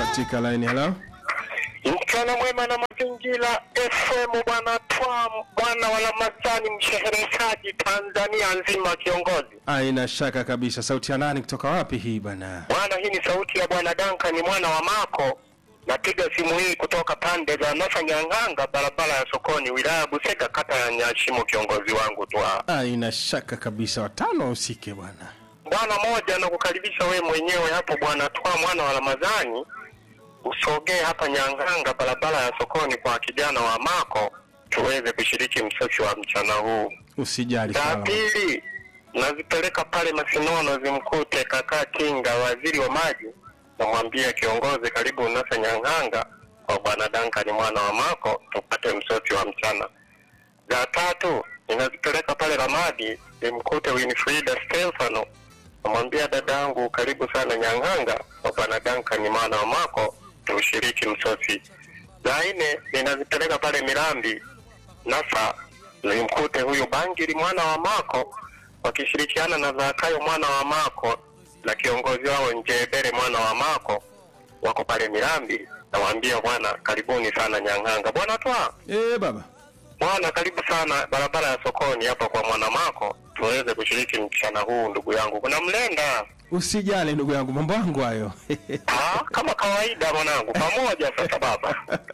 katika line. Hello, Mchana mwema na mazingira FM, bwana Twa bwana wa Ramadhani, mshereheshaji Tanzania nzima, kiongozi aina shaka kabisa. Sauti ya nani kutoka wapi hii bwana? bwana. Hii ni sauti ya bwana Duncan ni mwana wa Mako. Napiga simu hii kutoka pande za Nasa Nyang'anga, barabara ya sokoni, wilaya ya Busega, kata ya Nyashimo, kiongozi wangu Twa Aina shaka kabisa, watano wahusike bwana. bwana moja. Nakukaribisha wewe mwenyewe hapo bwana Twa mwana wa Ramadhani, usogee hapa Nyang'anga, barabara ya sokoni, kwa kijana wa Mako, tuweze kushiriki msosi wa mchana huu. Usijali Za sana. pili nazipeleka pale Masinono zimkute kaka Kinga, waziri wa maji, namwambia kiongozi, karibu Nasa Nyang'anga kwa bwana Dankani mwana wa Mako, tupate msosi wa mchana. Za tatu ninazipeleka pale Ramadi zimkute Winfrida Stefano, namwambia dadangu, karibu sana Nyang'anga kwa bwana Dankani mwana wa Mako, tushiriki msosi. Za nne ninazipeleka pale Mirambi Nasa nimkute huyu Bangiri mwana wa Mako wakishirikiana na Zakayo mwana wa Mako na kiongozi wao Njebere mwana wa Mako wako pale Mirambi. Nawaambia bwana, karibuni sana Nyang'anga. Bwana Twa, Eh, baba. bwana karibu sana barabara ya sokoni hapa kwa mwana Mako, tuweze kushiriki mchana huu. Ndugu yangu, kuna mlenda Usijali ndugu yangu, mambo yangu hayo. ah, kama kawaida mwanangu, pamoja sasa baba.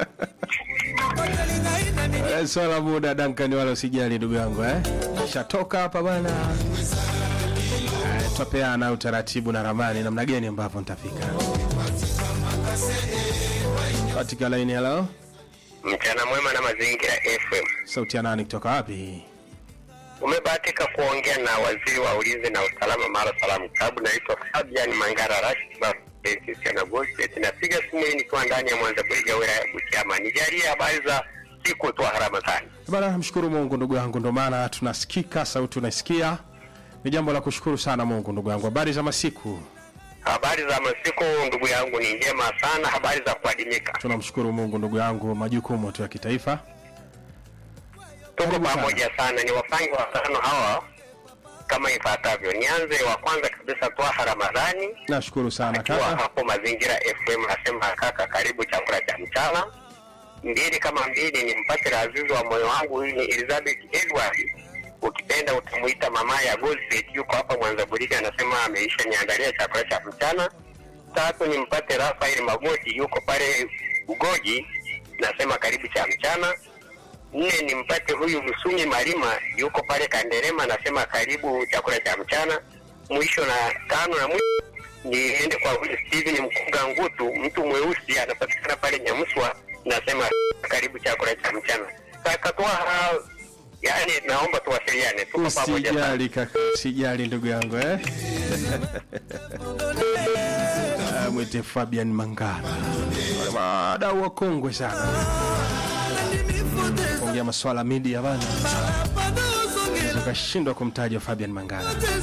Eh, Swala muda Duncan, wala usijali ndugu yangu eh. Shatoka hapa bwana. Eh, Twapeana utaratibu na ramani namna gani ambapo nitafika. Katika line. Hello, Mchana mwema na mazingira FM. sauti ya nani kutoka wapi? Umebahatika kuongea na waziri wa ulinzi na usalama Mara Salamu Klabu. Naitwa Fabian Mangara Rashid na Gosset. Napiga simu hii nikiwa ndani ya Mwanza Buriga, wilaya ya Butiama. Nijalie habari za siku tu harama sana. Bana, mshukuru Mungu ndugu yangu, ndo maana tunasikika, sauti unaisikia. Ni jambo la kushukuru sana Mungu ndugu yangu. Habari za masiku? Habari za masiku ndugu yangu ni njema sana, habari za kuadimika. Tunamshukuru Mungu ndugu yangu, majukumu tu ya kitaifa. Tuko Karibu sana. pamoja sana, ni wapangi watano hawa kama ifuatavyo. Nianze wa kwanza kabisa, Twaha Ramadhani Nashukuru sana akiwa kaka. hapo Mazingira FM, nasema kaka, karibu chakula cha mchana. Mbili kama mbili, ni mpate razizi wa moyo wangu, huyu ni Elizabeth Edward, ukipenda utamuita mama ya Goldset, yuko hapa Mwanza Burika, anasema ameisha niandalia chakula cha mchana. Tatu ni mpate Rafael Magoti, yuko pale Ugoji, nasema karibu cha mchana. Nne ni mpate huyu Msumi Malima, yuko pale Kanderema, nasema karibu chakula cha mchana. Mwisho na tano na mwisho niende kwa huyu Steven Mkunga Ngutu, mtu mweusi anapatikana pale Nyamuswa, nasema karibu chakula cha mchana. Kaka Twaha, yani naomba tuwasiliane, tuko pamoja sana. Usijali kaka, usijali ndugu yangu eh. Ah, Mwite Fabian Mangala, Wale wadau wakongwe sana kuongea maswala media bana, ukashindwa kumtaja Fabian Mangala.